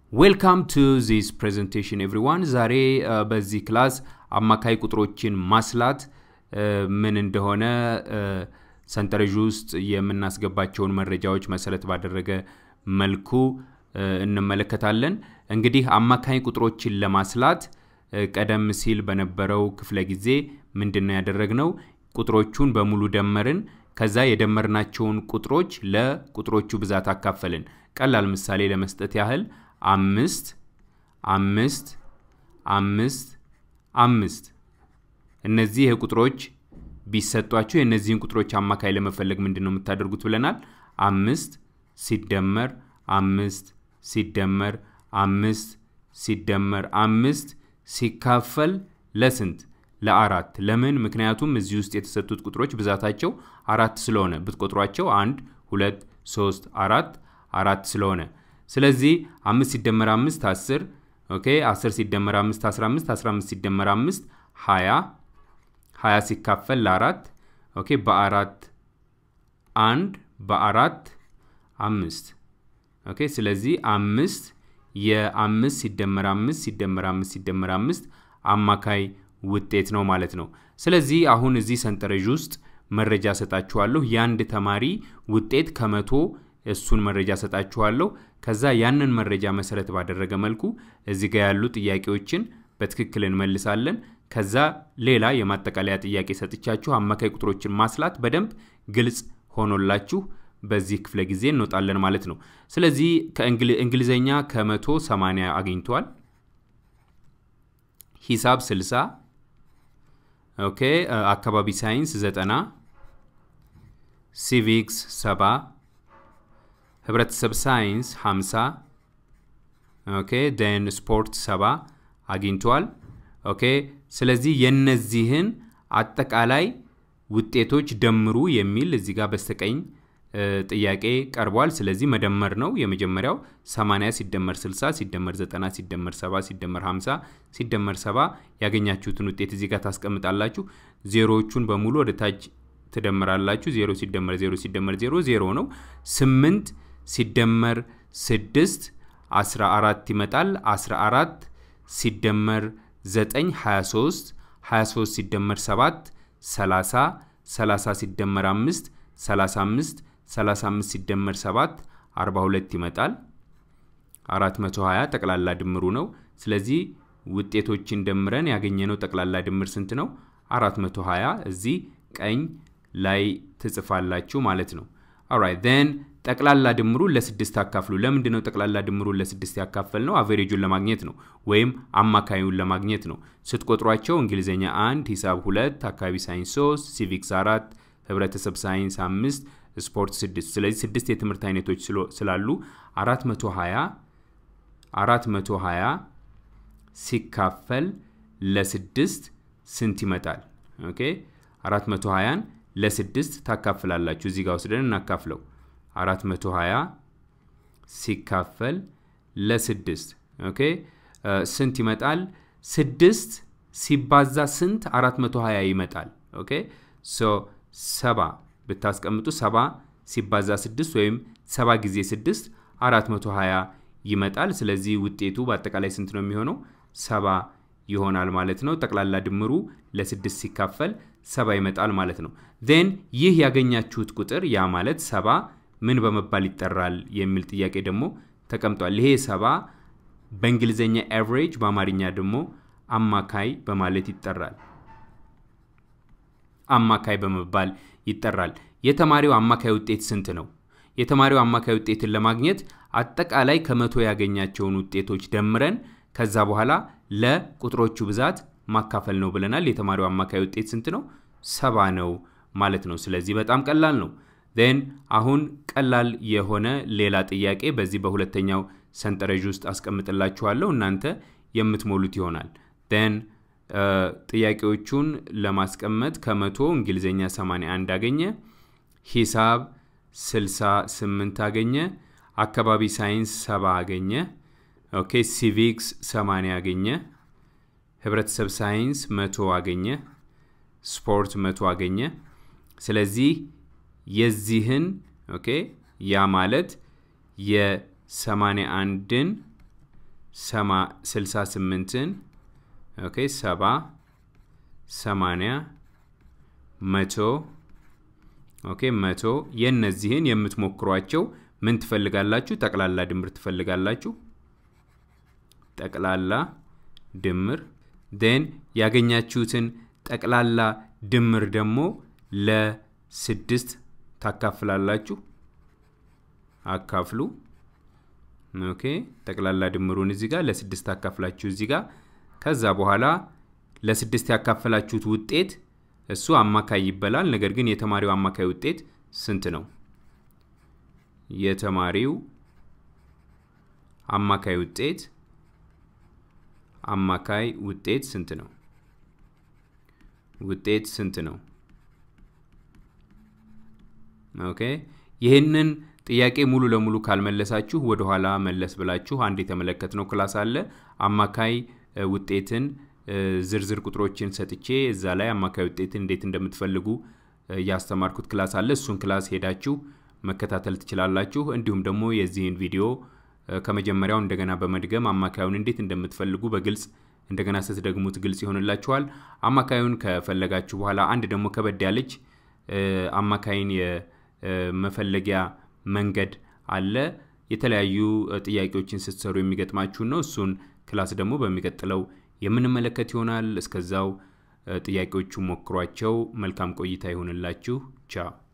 ዌልካም ቱ ዚስ ፕሬዘንቴሽን ኤቭሪዋን። ዛሬ በዚህ ክላስ አማካይ ቁጥሮችን ማስላት ምን እንደሆነ ሰንጠረዥ ውስጥ የምናስገባቸውን መረጃዎች መሰረት ባደረገ መልኩ እንመለከታለን። እንግዲህ አማካይ ቁጥሮችን ለማስላት ቀደም ሲል በነበረው ክፍለ ጊዜ ምንድን ነው ያደረግነው? ቁጥሮቹን በሙሉ ደመርን። ከዛ የደመርናቸውን ቁጥሮች ለቁጥሮቹ ብዛት አካፈልን። ቀላል ምሳሌ ለመስጠት ያህል አምስት አምስት አምስት አምስት እነዚህ ቁጥሮች ቢሰጧችሁ የእነዚህን ቁጥሮች አማካይ ለመፈለግ ምንድን ነው የምታደርጉት ብለናል። አምስት ሲደመር አምስት ሲደመር አምስት ሲደመር አምስት ሲካፈል ለስንት? ለአራት። ለምን? ምክንያቱም እዚህ ውስጥ የተሰጡት ቁጥሮች ብዛታቸው አራት ስለሆነ ብትቆጥሯቸው አንድ ሁለት ሶስት አራት አራት ስለሆነ ስለዚህ አምስት ሲደመር አምስት አስር ኦኬ አስር ሲደመር አምስት አስራ አምስት አስራ አምስት ሲደመር አምስት ሀያ ሀያ ሲካፈል ለአራት ኦኬ በአራት አንድ በአራት አምስት ኦኬ ስለዚህ አምስት የአምስት ሲደመር አምስት ሲደመር አምስት ሲደመር አምስት አማካይ ውጤት ነው ማለት ነው። ስለዚህ አሁን እዚህ ሰንጠረዥ ውስጥ መረጃ ሰጣችኋለሁ። የአንድ ተማሪ ውጤት ከመቶ እሱን መረጃ ሰጣችኋለሁ። ከዛ ያንን መረጃ መሰረት ባደረገ መልኩ እዚህ ጋር ያሉ ጥያቄዎችን በትክክል እንመልሳለን። ከዛ ሌላ የማጠቃለያ ጥያቄ ሰጥቻችሁ አማካይ ቁጥሮችን ማስላት በደንብ ግልጽ ሆኖላችሁ በዚህ ክፍለ ጊዜ እንወጣለን ማለት ነው። ስለዚህ ከእንግሊዘኛ ከመቶ 80 አግኝቷል። ሂሳብ 60 ኦኬ፣ አካባቢ ሳይንስ 90 ሲቪክስ 70 ህብረተሰብ ሳይንስ 50 ኦኬ ደን ስፖርት 70 አግኝቷል። ኦኬ ስለዚህ የነዚህን አጠቃላይ ውጤቶች ደምሩ የሚል እዚህ ጋር በስተቀኝ ጥያቄ ቀርቧል። ስለዚህ መደመር ነው የመጀመሪያው 80 ሲደመር 60 ሲደመር 90 ሲደመር 70 ሲደመር 50 ሲደመር 70 ያገኛችሁትን ውጤት እዚህ ጋር ታስቀምጣላችሁ። ዜሮዎቹን በሙሉ ወደ ታች ትደምራላችሁ። 0 ሲደመር 0 ሲደመር 0 0 ነው። 8 ሲደመር 6 14 ይመጣል። 14 ሲደመር 9 23 23 ሲደመር 7 30 30 ሲደመር 5 35 35 ሲደመር 7 42 ይመጣል። 420 ጠቅላላ ድምሩ ነው። ስለዚህ ውጤቶችን ደምረን ያገኘነው ጠቅላላ ድምር ስንት ነው? 420 እዚህ ቀኝ ላይ ትጽፋላችሁ ማለት ነው። ኦራይት ዜን ጠቅላላ ድምሩን ለስድስት አካፍሉ። ለምንድን ነው ጠቅላላ ድምሩን ለስድስት ያካፈል ነው? አቨሬጁን ለማግኘት ነው፣ ወይም አማካዩን ለማግኘት ነው። ስትቆጥሯቸው እንግሊዝኛ አንድ፣ ሂሳብ ሁለት፣ አካባቢ ሳይንስ ሶስት፣ ሲቪክስ አራት፣ ህብረተሰብ ሳይንስ አምስት፣ ስፖርት ስድስት። ስለዚህ ስድስት የትምህርት አይነቶች ስላሉ 420 420 ሲካፈል ለስድስት ስንት ይመጣል? ኦኬ 420ን ለስድስት ታካፍላላችሁ። እዚህ ጋር ወስደን እናካፍለው 420 ሲካፈል ለስድስት ኦኬ ስንት ይመጣል? ስድስት ሲባዛ ስንት 420 ይመጣል። ኦኬ ሶ ሰባ ብታስቀምጡ ሰባ ሲባዛ ስድስት ወይም ሰባ ጊዜ ስድስት 420 ይመጣል። ስለዚህ ውጤቱ በአጠቃላይ ስንት ነው የሚሆነው? ሰባ ይሆናል ማለት ነው። ጠቅላላ ድምሩ ለስድስት ሲካፈል ሰባ ይመጣል ማለት ነው። ዜን ይህ ያገኛችሁት ቁጥር ያ ማለት ሰባ ምን በመባል ይጠራል የሚል ጥያቄ ደግሞ ተቀምጧል። ይሄ ሰባ በእንግሊዝኛ ኤቨሬጅ በአማርኛ ደግሞ አማካይ በማለት ይጠራል። አማካይ በመባል ይጠራል። የተማሪው አማካይ ውጤት ስንት ነው? የተማሪው አማካይ ውጤትን ለማግኘት አጠቃላይ ከመቶ ያገኛቸውን ውጤቶች ደምረን ከዛ በኋላ ለቁጥሮቹ ብዛት ማካፈል ነው ብለናል። የተማሪው አማካይ ውጤት ስንት ነው? ሰባ ነው ማለት ነው። ስለዚህ በጣም ቀላል ነው። ን አሁን ቀላል የሆነ ሌላ ጥያቄ በዚህ በሁለተኛው ሰንጠረዥ ውስጥ አስቀምጥላችኋለሁ እናንተ የምትሞሉት ይሆናል። ን ጥያቄዎቹን ለማስቀመጥ ከመቶ እንግሊዝኛ 81 አገኘ፣ ሂሳብ 68 አገኘ፣ አካባቢ ሳይንስ 70 አገኘ፣ ኦኬ ሲቪክስ 80 አገኘ፣ ህብረተሰብ ሳይንስ 100 አገኘ፣ ስፖርት 100 አገኘ። ስለዚህ የዚህን ኦኬ ያ ማለት የ81ን ስልሳ ስምንትን ኦኬ ሰባ ሰማንያ መቶ ኦኬ መቶ የእነዚህን የምትሞክሯቸው ምን ትፈልጋላችሁ? ጠቅላላ ድምር ትፈልጋላችሁ። ጠቅላላ ድምር ን ያገኛችሁትን ጠቅላላ ድምር ደግሞ ለስድስት ታካፍላላችሁ። አካፍሉ። ኦኬ ጠቅላላ ድምሩን እዚህ ጋር ለስድስት አካፍላችሁ እዚህ ጋር ከዛ በኋላ ለስድስት ያካፈላችሁት ውጤት እሱ አማካይ ይበላል። ነገር ግን የተማሪው አማካይ ውጤት ስንት ነው? የተማሪው አማካይ ውጤት አማካይ ውጤት ስንት ነው? ውጤት ስንት ነው? ኦኬ ይህንን ጥያቄ ሙሉ ለሙሉ ካልመለሳችሁ ወደኋላ መለስ ብላችሁ አንድ የተመለከትነው ክላስ አለ። አማካይ ውጤትን ዝርዝር ቁጥሮችን ሰጥቼ እዛ ላይ አማካይ ውጤትን እንዴት እንደምትፈልጉ ያስተማርኩት ክላስ አለ። እሱን ክላስ ሄዳችሁ መከታተል ትችላላችሁ። እንዲሁም ደግሞ የዚህን ቪዲዮ ከመጀመሪያው እንደገና በመድገም አማካዩን እንዴት እንደምትፈልጉ በግልጽ እንደገና ስትደግሙት ግልጽ ይሆንላችኋል። አማካዩን ከፈለጋችሁ በኋላ አንድ ደግሞ ከበድ ያለች አማካይን የመፈለጊያ መንገድ አለ። የተለያዩ ጥያቄዎችን ስትሰሩ የሚገጥማችሁን ነው። እሱን ክላስ ደግሞ በሚቀጥለው የምንመለከት ይሆናል። እስከዛው ጥያቄዎቹ ሞክሯቸው። መልካም ቆይታ ይሆንላችሁ። ቻው